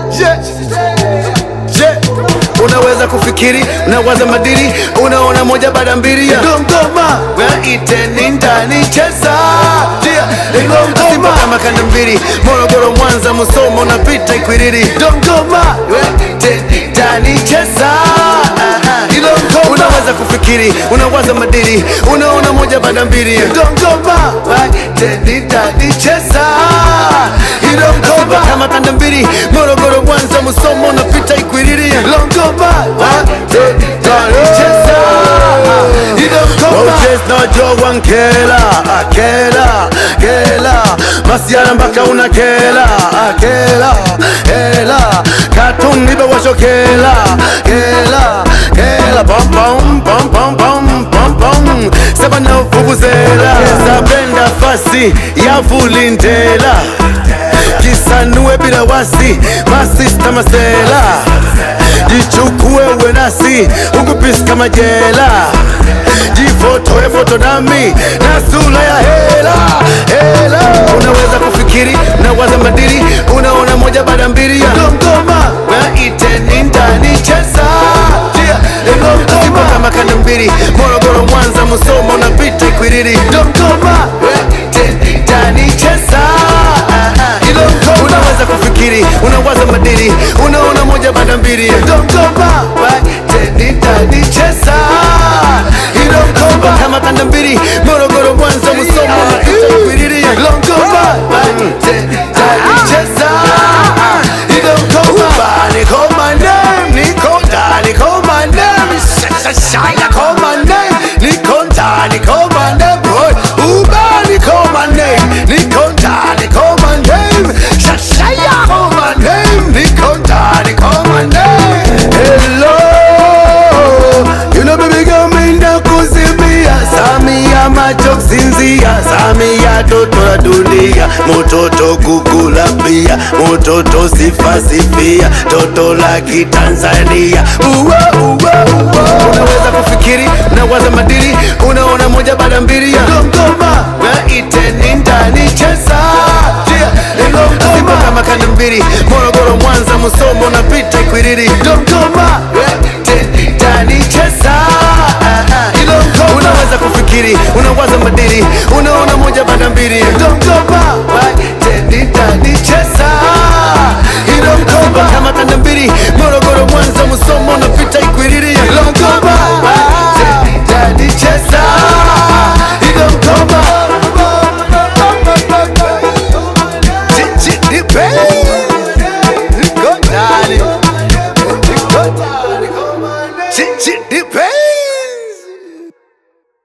je, je, unaweza kufikiri, unawaza madiri, unaona moja baada mbili ya Dodoma, iteni ndani cheza Simba kama kanda mbili, Morogoro, Mwanza, Musoma, unapita Ikwiriri, Dodoma, iteni ndani cheza unaweza kufikiri, unawaza madiri, unaona moja baada mbili ya Dodoma, iteni ndani cheza Simba kama kanda mbili, Morogoro, Mwanza, Musoma, unapita Ikwiriri, Dodoma, iteni ndani cheza Moses na Joe Nkela akela kela masiara mpaka unakela akela hela katuni bewashokela kela kela pom pom pom pom pom pom pom sabana vuvuzela zabenda fasi ya vulindela kisanue bila wasi masista masela jichukue uwe nasi ukupisi kama jela jifotoe foto nami na sura ya hela hela unaweza kufikiri unawaza madiri unaona moja baada mbili ya Dodoma iteni ndani cheza Simba kama kanda mbili Morogoro Mwanza Musoma unapita Ikwiriri Dodoma iteni ndani cheza unaweza kufikiri unawaza madiri unaona moja baada mbili ya Dodoma iteni ndani cheza Dodoma kama kanda mbili Morogoro Mwanza Musoma unapita Ikwiriri Dodoma iteni ndani cheza Dodoma niko my name niko ndani call my name shine call my name niko ndani call my name boy Uba niko my name niko ndani call my name shine call my name niko ndani call my name hello you know baby girl minda kuzimia Samia macho kusinzia Samia toto la dunia mototo kukula pia mototo sifa sifia toto la kitanzania uwa, uwa, uwa. unaweza kufikiri unawaza madiri unaona moja baada mbili ya Dodoma iteni ndani cheza Simba kama kanda mbili Morogoro Mwanza Musoma unapita Ikwiriri Dodoma iteni ndani cheza unaweza kufikiri unawaza madiri unaona moja baada mbili ya Dodoma iteni ndani cheza Simba kama kanda mbili Morogoro Mwanza Musoma unapita Ikwiriri Dodoma iteni ndani cheza Dodoma Chichi